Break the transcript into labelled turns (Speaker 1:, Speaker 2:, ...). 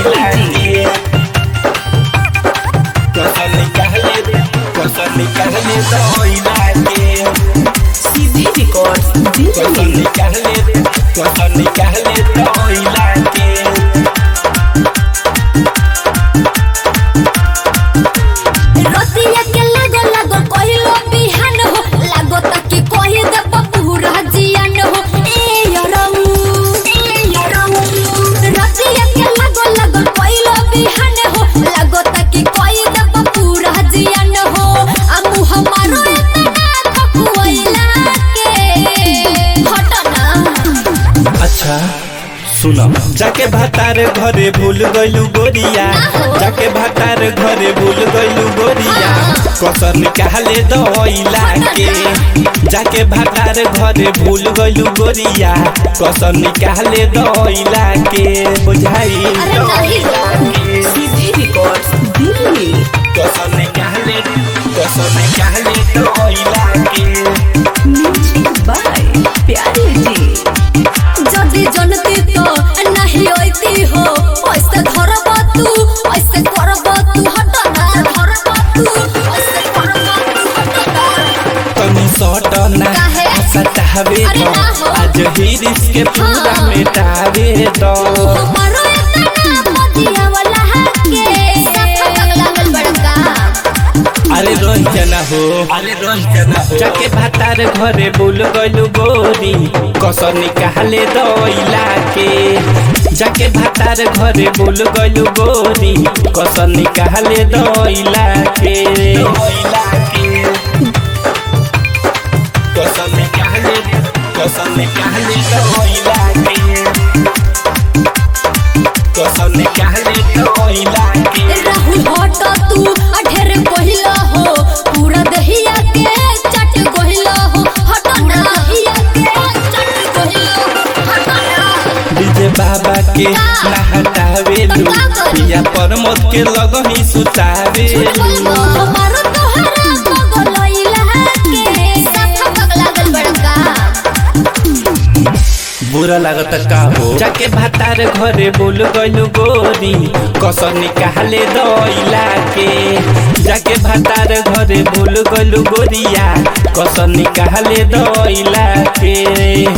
Speaker 1: दइला के कसम निकाले कसम निकाले दइला के
Speaker 2: सीधी रिकॉर्ड
Speaker 1: कसम
Speaker 2: दिल्ली
Speaker 1: निकाले कसम निकाले दइला के
Speaker 3: रतिया के लागो लागो कहिलो बिहान हो लागो ताकि कहि दे पूरा जियान हो ए यरऊ ए यरऊ रतिया के लागो लागो कहिलो बिहान हो लागो ताकि कहि दे पूरा जियान हो आ मुह मारो एतना खकुइला के हटना
Speaker 1: अच्छा सुनो जाके भातार घरे भूल गइलू गोरिया जाके भातार घरे भूल गइलू गोरिया कसर निकाले दइला के जाके भातार घरे भूल गइलू गोरिया कसर निकाले दइला के बुझाई
Speaker 3: अरे नहीं
Speaker 2: सीधी रिकॉर्ड दिल्ली
Speaker 1: कसर निकाले कसर निकाले दइला के
Speaker 2: म्यूजिक बाय प्यारे जी
Speaker 3: যদি জনতি তো নাহি ওইতি হো ওইসে ধরব তু ওইসে করব তু হট না ধরব তু ওইসে করব তু হট না
Speaker 1: तनी सटना
Speaker 3: काहे?
Speaker 1: सतावे
Speaker 3: अरे
Speaker 1: दो
Speaker 3: ना हो।
Speaker 1: आज हिरिस के पूरा
Speaker 3: हाँ।
Speaker 1: मिटावे दो
Speaker 3: हमारो इतना मदिया वाला हके सफा लागल बड़का
Speaker 1: अरे रंजना हो अरे रंजना हो जाके भातार घरे बोल गइलू गोरी कसर निकाले दइला के जाके भातार घरे बोल गइलू गोरी कसर निकाले दइला के दइला के कसर निकाले कसर निकाले दइला के कसर निकाले दइला के
Speaker 3: राहुल हट तू अठेर कहिला हो पूरा दहिया के चट कहिला हो हट ना दहिया के चट कहिला हो हट ना
Speaker 1: डीजे बाबा के नहटावे लू पिया परमोद के लगही सुतावे लू
Speaker 3: हमारो तोहरा पगलइला के सफा पगलागल बड़का
Speaker 1: बुरा लागत का हो जाके भातार घरे बोल गइलू गोरी कसर निकाले दइला के जाके भातार घरे बोल गइलू गोरिया कसर निकाले दइला के